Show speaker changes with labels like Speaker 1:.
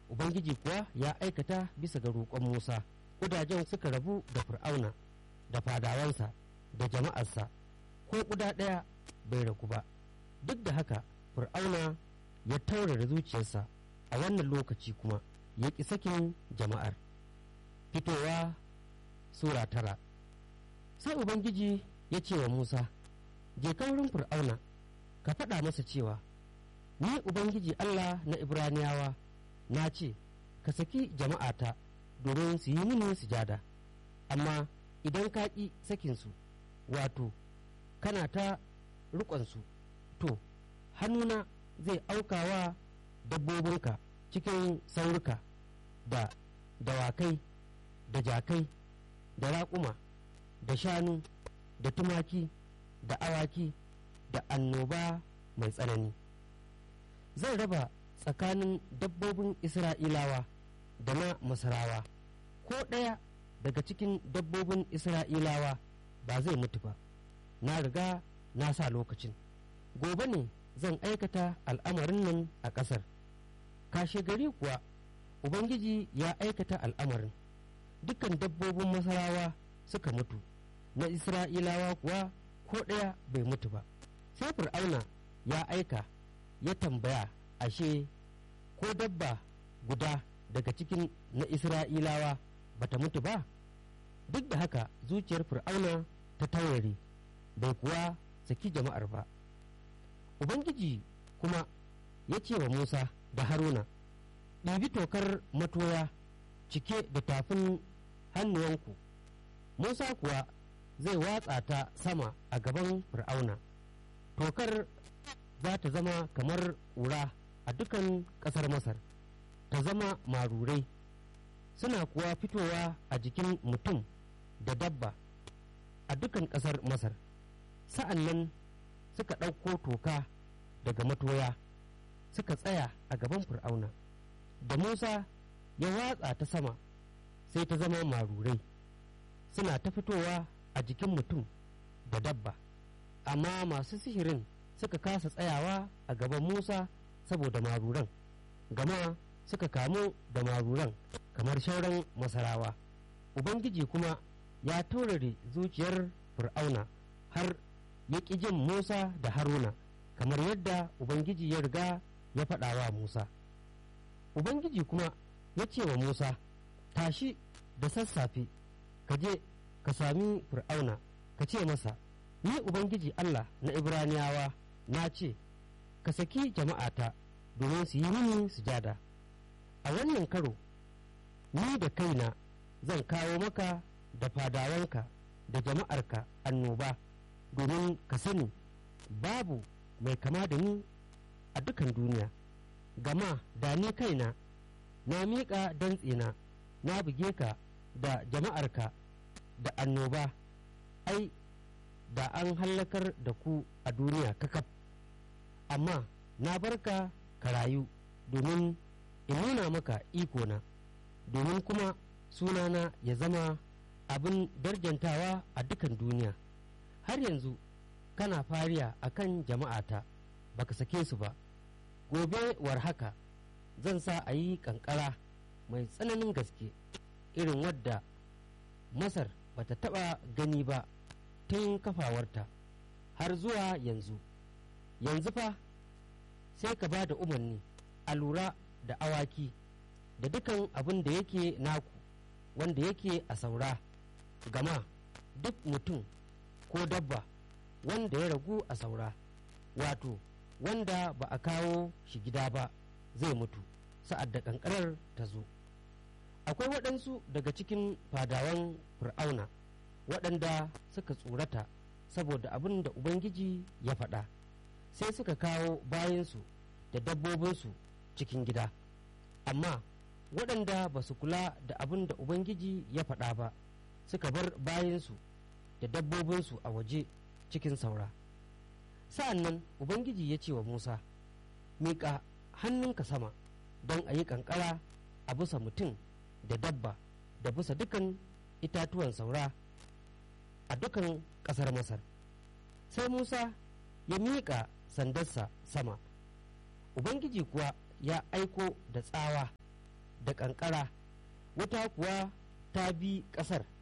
Speaker 1: ubangiji kuwa ya aikata bisa ga roƙon musa ƙudajen suka rabu da fir'auna da fadawansa da jama'arsa ko ƙuda ɗaya bai ragu ba duk da haka fir'auna ya taurara zuciyarsa a wannan lokaci kuma ya ƙi sakin jama'ar fitowa sura tara sai ubangiji ya ce wa musa je wurin fir'auna ka faɗa masa cewa ni ubangiji allah na ibraniyawa na ce ka saki jama'ata domin su yi mini sujada amma idan ka ƙi sakinsu wato kana ta riƙonsu to hannuna zai aukawa dabbobinka cikin saurika da dawakai da jakai da raƙuma da shanu da tumaki da awaki da annoba mai tsanani zan raba tsakanin dabbobin isra'ilawa da na masarawa ko ɗaya daga cikin dabbobin isra'ilawa ba zai mutu ba na riga na sa lokacin gobe ne zan aikata al'amarin nan a ƙasar kashe gari kuwa ubangiji ya aikata al'amarin dukkan dabbobin masarawa suka mutu na isra'ilawa kuwa ko ɗaya bai mutu ba sai fir'auna ya aika ya tambaya ashe ko dabba guda daga cikin na isra'ilawa bata mutu ba duk da haka zuciyar fir'auna ta taurare bai kuwa saki jama'ar ba ubangiji kuma ya ce wa musa da haruna ɗibi tokar matoya cike da tafin hannuwanku musa kuwa zai watsa ta sama a gaban fir'auna tokar za ta zama kamar ƙura a dukan ƙasar masar ta zama marurai suna kuwa fitowa a jikin mutum da dabba a dukan ƙasar masar sa'an nan suka ɗauko toka daga matoya suka tsaya a gaban fir'auna da musa ya watsa ta sama sai ta zama marurai suna ta fitowa a jikin mutum da dabba amma masu sihirin suka kasa tsayawa a gaban musa saboda maruran gama suka kamu da maruran kamar shauran masarawa ubangiji kuma ya taurare zuciyar fir'auna har ya ƙi jin musa da haruna kamar yadda ubangiji ya riga ya faɗa wa musa ubangiji kuma ya ce wa musa tashi da sassafe ka je ka sami fir'auna ka ce masa ni ubangiji allah na ibraniyawa na ce ka saki jama'ata domin su yi mini sujada a wannan karo ni da kaina zan kawo maka da fadawanka da jama'arka annoba domin ka sani babu mai kama da ni a dukan duniya gama da ni kaina na miƙa dantsina na buge ka da jama'arka da annoba ai da an hallakar da ku a duniya kakaf amma na barka ka rayu domin in nuna maka ikona domin kuma sunana ya zama abin darjantawa a dukan duniya har yanzu kana fariya a kan jama'ata baka sake su ba gobe war haka zan sa a yi kankara mai tsananin gaske irin wadda masar bata taba gani ba tun kafawarta har zuwa yanzu yanzu fa sai ka ba da umarni a lura da awaki da dukan abin da yake naku wanda yake a saura gama duk mutum ko dabba wanda ya ragu a saura wato wanda ba a kawo shi gida ba zai mutu sa'ad da kankarar ta zo akwai waɗansu daga cikin fadawan fir'auna waɗanda suka tsorata saboda abin da ubangiji ya faɗa sai suka kawo bayansu da dabbobinsu cikin gida amma waɗanda ba su kula da abin da ubangiji ya faɗa ba suka bar bayansu da dabbobinsu a waje cikin saura sa'an nan ubangiji ya ce wa musa miƙa hannunka sama don a yi ƙanƙara a bisa mutum da dabba da bisa dukan itatuwan saura a dukan ƙasar masar sai musa ya miƙa sandarsa sama ubangiji kuwa ya aiko da tsawa da ƙanƙara wata kuwa ta bi ƙasar